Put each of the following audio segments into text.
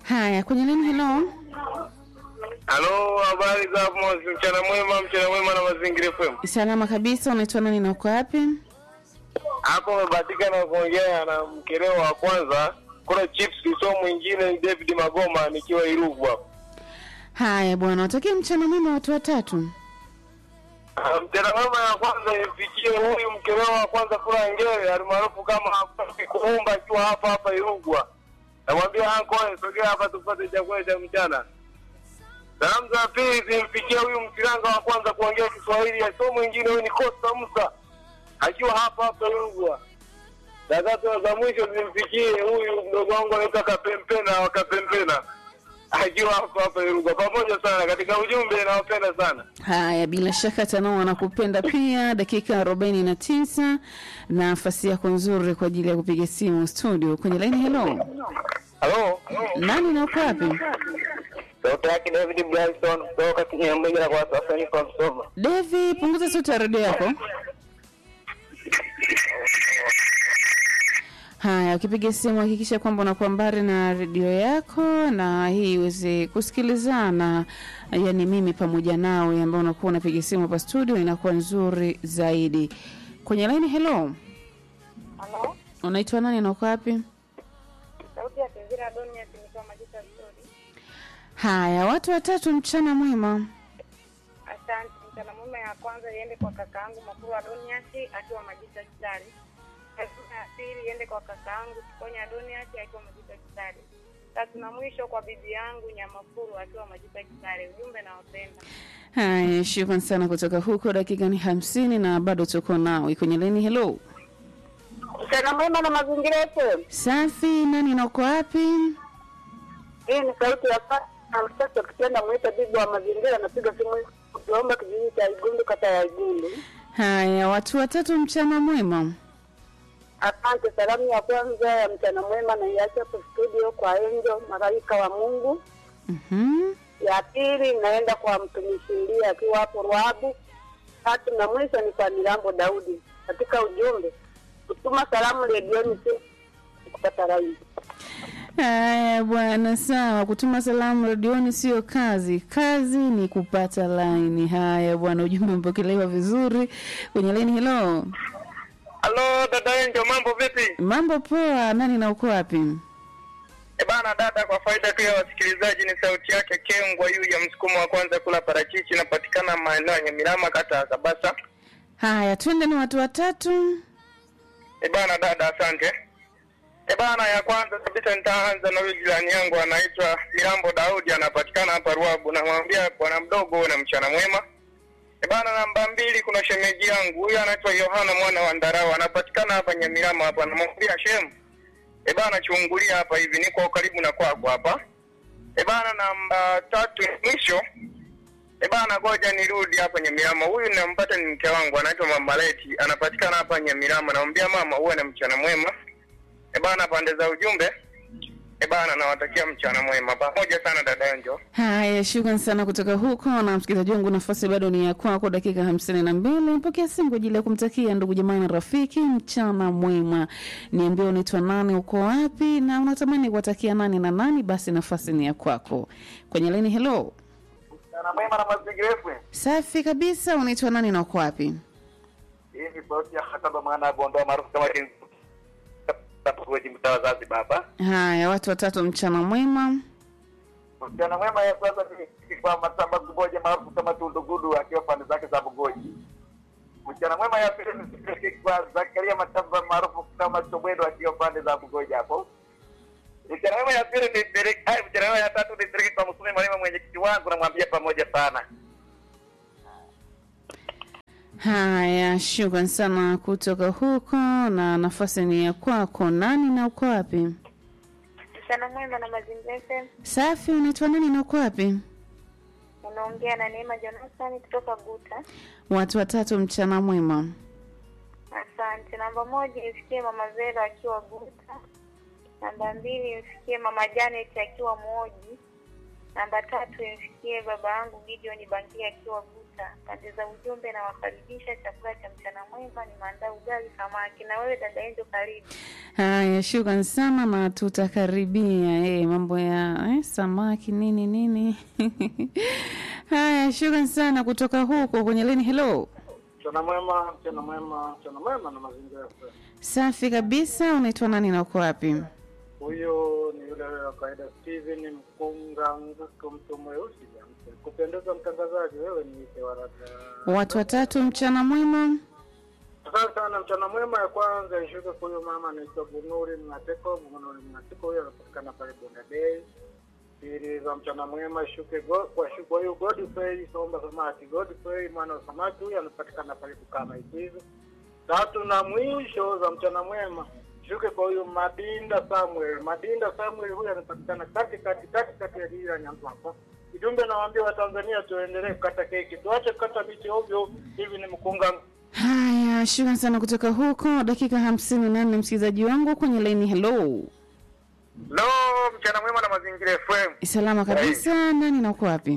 Haya, kwenye nini? Hello, Halo, habari za hapo? Mchana mwema, mchana mwema na Mazingira FM. salama kabisa. Unaitwa nani na uko wapi? Hapo umebahatika na kuongea na mkeleo wa kwanza. Kuna chips sio mwingine ni David Magoma nikiwa Irugu hapo. Haya bwana, watakie mchana mwema watu watatu. Ah, Mchana mwema ya kwanza ifikie huyu mkeleo wa kwanza kula ngere almaarufu kama kuumba akiwa hapa hapa Irugwa. Namwambia anko, sogea hapa tupate chakula cha mchana. Salamu za pili zimfikia huyu mkiranga wa kwanza kuongea Kiswahili, sio mwingine huyu ni Costa Musa akiwa hapa hapa Irugwa. Za tatu na za mwisho zimfikie huyu mdogo wangu anaitwa Kapempena wa Kapempena akiwa hapa hapa Irugwa. Pamoja sana katika ujumbe, nawapenda sana. Haya, bila shaka Tanao anakupenda pia. Dakika arobaini na tisa nafasi yako nzuri kwa ajili ya kupiga simu studio kwenye laini. Hello, Halo, nani na uko wapi? sauti yake David Bryson kutoka Kinyamwezi kwa wasanii kwa Msoma. Devi, punguza sauti ya redio yako. Haya, ukipiga simu hakikisha kwamba unakuwa mbali na redio yako, na hii iweze kusikilizana, yani mimi pamoja nawe ambao unakuwa unapiga simu hapa studio, inakuwa nzuri zaidi. Kwenye laini, hello, Halo, unaitwa nani na uko wapi? sauti ya Sinzira Donias nikiwa Majita Story. Haya, watu watatu, mchana mwema. Asante. Mchana mwema ya kwanza iende kwa kakaangu Makuru Adonias akiwa Majita Stari. Salamu ya pili iende kwa kakaangu Kikonya Adonias akiwa Majita Stari. Tatu na mwisho kwa bibi yangu Nyamakuru akiwa Majita Stari. Ujumbe na wapenda. Haya, shukran sana kutoka huko. Dakika ni hamsini na bado tuko nawe kwenye laini. Hello, Mchana mwema na mazingira yetu. safi. Nani na uko wapi? Hii ni sauti ya fa- na msasa ukipenda mwita bibi wa mazingira napiga simu kuomba kijiji cha Igundu kata ya Igundu. Haya, watu watatu, mchana mwema. Asante. Salamu ya kwanza ya mchana mwema na iache hapo studio kwa Enjo malaika wa Mungu. Mhm. Ya pili naenda kwa mtumishi Elia akiwa hapo Ruabu. Tatu na mwisho ni kwa Milambo Daudi. Katika ujumbe kutuma salamu redioni si kupata rai. Haya bwana, sawa. Kutuma salamu redioni sio kazi, kazi ni kupata laini. Haya bwana, ujumbe mpokelewa vizuri kwenye laini. Hello, Halo dada Enjo, mambo vipi? mambo poa. Nani na uko wapi? E bana dada, kwa faida tu ya wasikilizaji, ni sauti yake Kengwa yu ya msukumo wa kwanza kula parachichi, inapatikana maeneo ya Nyamilama, kata ya Kabasa. Haya, twende ni watu watatu. E bana dada, asante. E bana, ya kwanza kabisa nitaanza na huyu jirani yangu anaitwa Mirambo Daudi, anapatikana hapa Ruabu. Namwambia bwana mdogo, na mchana mwema. E bana, namba mbili kuna shemeji yangu huyu anaitwa Yohana mwana wa Ndarau, anapatikana hapa Nyamilama hapa. Namwambia shem, e bana, chungulia hapa hivi, niko karibu na kwako hapa. E bana, namba tatu mwisho E bana, ngoja nirudi hapa Nyamirama. Huyu nampata ni mke wangu, anaitwa Mama Leti, anapatikana hapa Nyamirama. Namwambia mama, uwe na mchana mwema. E bana, pande za ujumbe. E bana, nawatakia mchana mwema. Pamoja sana dada Njo. Haya, shukran sana kutoka huko. Na msikilizaji wangu, nafasi bado ni ya kwako, dakika hamsini na mbili. Mpokea simu kwa ajili ya kumtakia ndugu jamaa na rafiki mchana mwema. Niambie unaitwa nani, uko wapi, na unatamani kuwatakia nani na nani? Basi nafasi ni ya kwako kwenye laini. Hello, Mchana mwema na mazingira yetu. safi kabisa. Unaitwa nani na uko wapi? Hii ni sauti ya Hataba mwana wa Bondoa maarufu kama Kinzu. Tapukuji mtaa Zanzibar hapa. Haya, watu watatu, mchana mwema. Mchana mwema ya kwanza ni kwa Matamba Kuboja maarufu kama Tundugudu akiwa pande zake za Bugoji. Mchana mwema ya pili ni kwa Zakaria Matamba maarufu kama Chobwedo akiwa pande za Bugoji hapo. Mchana mwema ya pili ni Derek, ai mchana mwema ya tatu ni Derek kwa Msume mwalimu mwenyekiti wangu namwambia pamoja sana. Haya, shukran sana kutoka huko, na nafasi ni ya kwako. Nani na uko wapi? Mchana mwema na mazingira FM. Safi, unaitwa nani na uko wapi? Unaongea na Neema Jonathan kutoka Guta. Watu watatu, mchana mwema. Asante. Namba moja imfikie mama Zera akiwa Guta. Namba mbili imfikie mama Janet akiwa Mwoji. Namba tatu imfikie baba yangu Gideon Bangia akiwa Buta. Pande za ujumbe na wakaribisha chakula cha mchana mwema, ni maandaa ugali samaki. Na wewe dada Enjo, karibu. Haya, shukran sana na tutakaribia eh, mambo ya eh, samaki nini nini. Haya, shukran sana kutoka huko kwenye leni. Hello, Mchana mwema, mchana mwema, mchana mwema na mazingira ya kweli. safi kabisa. Unaitwa nani na uko wapi? Huyo ni yule wa kawaida Steven Mkunga Nguko, mtu mweusi jamsi. Kupendeza mtangazaji, wewe ni ite waraka. Watu watatu, mchana mwema. Asante sana, mchana mwema. Ya kwanza ishuke kwa huyo mama anaitwa Bunuri Mnateko. Bunuri Mnateko huyo anapatikana pale Bonda Bay. Pili za mchana mwema ishuke go- kwa shu- kwa huyo Godfrey Somba Samaki. Godfrey mwana wa samaki huyo anapatikana pale Bukama Ikizo. Tatu na mwisho za mchana mwema shuke kwa huyu Madinda Samuel. Madinda Samuel huyu anapatikana kati kati kati kati ya jiji la Nyampapa. Ujumbe nawaambia Watanzania tuendelee kukata keki, tuache kukata miti ovyo. Hivi ni mkunga Haya, shukran sana kutoka huko. Dakika hamsini na nne msikilizaji wangu kwenye laini. Hello, Lo, mchana mwema na mazingira FM. salama kabisa. Nani na uko wapi?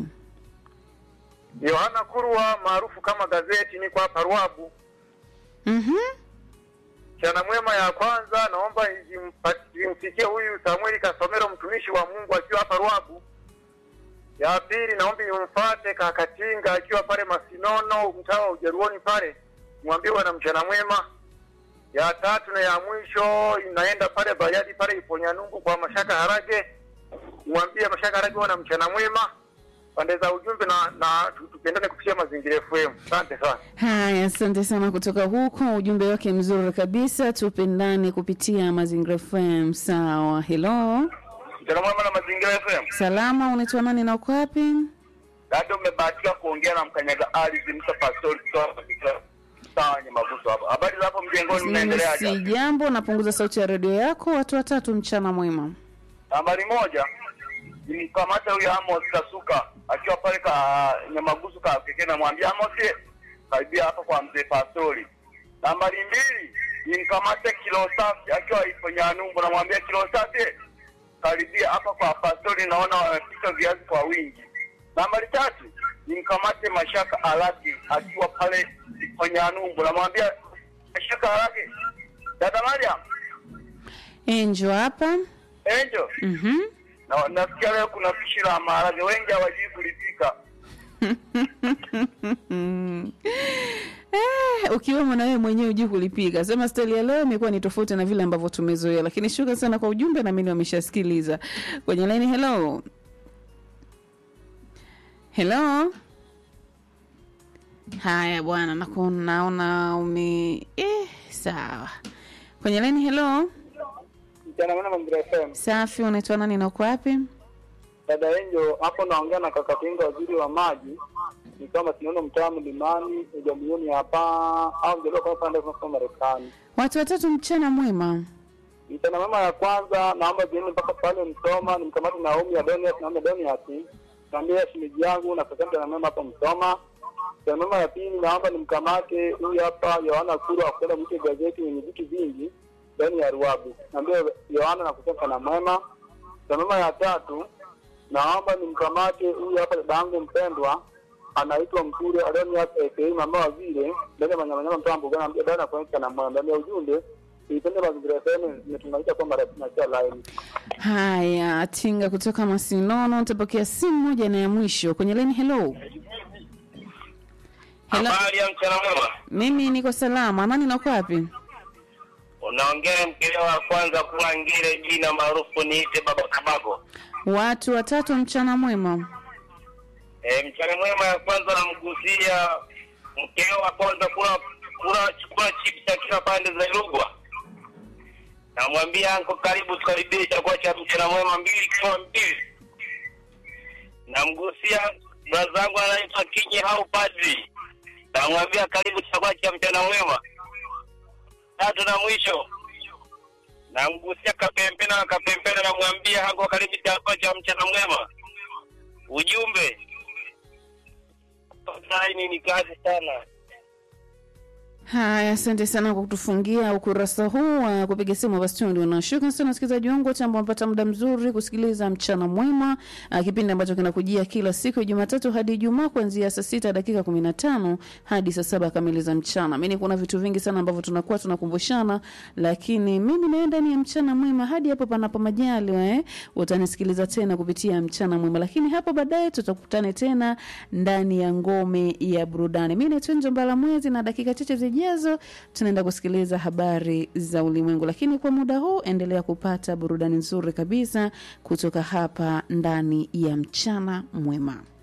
Yohana Kurwa maarufu kama gazeti, niko hapa Ruabu. Mhm. Mchana mwema ya kwanza naomba izimpa- zimfikie huyu Samueli Kasomero mtumishi wa Mungu akiwa hapa Ruabu. Ya pili naomba imfate Kakatinga akiwa pale Masinono mtaa wa Ujaruoni pale. Mwambie wana mchana mwema. Ya tatu na ya mwisho inaenda pale Bayadi pale Iponyanungu kwa Mashaka Harage. Mwambie Mashaka Harage wana mchana mwema. Pande za ujumbe na, na tu- tupendane kupitia mazingira FM. Asante sana. Haya, asante sana kutoka huko, ujumbe wake mzuri kabisa. Tupendane kupitia Mazingira FM. Sawa, hello, Mchana mwema na mazingira FM. salama. Unaitwa nani na uko wapi? Dada, umebahatika kuongea na mkanyaga ardhi Musa Pastori kutoka katika mtaa wenye mavuzo hapa. Habari za hapo mjengoni, Mimi mnaendeleaje? si jambo, napunguza sauti ya redio yako. Watu watatu, mchana mwema. Nambari moja nimkamata huyo Amos Kasuka akiwa pale ka Nyamagusu ka pekee, namwambia Amos, karibia hapa kwa mzee Pastori. Nambari mbili nimkamate Kilo Safi akiwa ipo Nyanumbu, namwambia Kilo Safi, karibia hapa kwa Pastori, naona wanapika viazi kwa wingi. Nambari tatu nimkamate Mashaka Alaki akiwa pale ipo Nyanumbu, namwambia Mashaka Alaki, dada Mariam, Enjo hapa. Angel Mhm. na nasikia leo kuna pishi la maharage, wengi hawajui kulipika. Eh, ukiwemo na wewe mwenyewe hujui kulipiga. Sema stali ya leo imekuwa ni tofauti na vile ambavyo tumezoea, lakini shukrani sana kwa ujumbe, na mimi wameshasikiliza kwenye laini. Hello, hello. Haya bwana, naku- naona ume eh, sawa. Kwenye laini. Hello, mchana mwema mazingira FM. safi. Unaitwa nani na uko wapi? Dada Enjo hapo naongea na kaka Kinga, waziri wa maji, ni kama tunaona mtaa mlimani ujamilioni hapa au mjadala kwa pande kwa Marekani. Watu watatu, mchana mwema. Mchana mwema ya kwanza naomba ziende mpaka pale Msoma, nimkamate Naomi Adonias, Naomi Adonias, naambia shimeji yangu na kaka mchana mwema hapo Msoma. Mchana mwema ya pili naomba nimkamate huyu hapa Yohana Kuru akwenda mke gazeti yenye vitu vingi ndani ya Ruabu, naambia Yohana na kusema na mwema. Mchana mwema ya tatu naomba nimkamate huyu hapa dadangu mpendwa anaitwa Mkure Adonias aka mama wa vile ndani ya manyamanyama mtaa Mbugani, naambia dada kuonyesha na mwema ndani ya ujumbe Ipende mazingira sehemu imetunganisha kwamba tunachia line. Haya, Tinga kutoka Masinono, nitapokea simu moja na ya mwisho kwenye laini. Hello, hello. Habari ya mchana mwema, Mimi niko salama. Nani nako wapi? unaongea mkele wa kwanza kuwa ngire, jina maarufu niite Baba Kabago. Watu watatu, mchana mwema. E, mchana mwema ya kwanza namgusia mkeo wa kwanza kula kula chukua chips akiwa pande za Rugwa. Namwambia anko, karibu tukaribie chakula cha mchana mwema mbili kwa mbili. Namgusia brazangu anaitwa Kinyi au Padri. Namwambia karibu chakula cha mchana mwema. Tatu na mwisho namgusia Kapempena na Kapempena, namwambia anko, karibu chakula cha mchana mwema. Ujumbe laini ni kazi sana. Haya, asante sana kwa kutufungia ukurasa huu wa kupiga simu hapa studio, na shukrani sana wasikilizaji wangu wote ambao wamepata muda mzuri kusikiliza mchana mwema, uh, kipindi ambacho kinakujia kila siku ya Jumatatu hadi Ijumaa kuanzia saa sita dakika kumi na tano hadi saa saba kamili za mchana. Mimi kuna vitu vingi sana ambavyo tunakuwa tunakumbushana, lakini mimi naenda ni ya mchana mwema hadi hapo panapo majaliwa, eh, utanisikiliza tena kupitia mchana mwema, lakini hapo baadaye tutakutane tena ndani ya ngome ya burudani. Mimi naitwa Njombala Mwezi na dakika chache zijazo tunaenda kusikiliza habari za ulimwengu, lakini kwa muda huu endelea kupata burudani nzuri kabisa kutoka hapa ndani ya mchana mwema.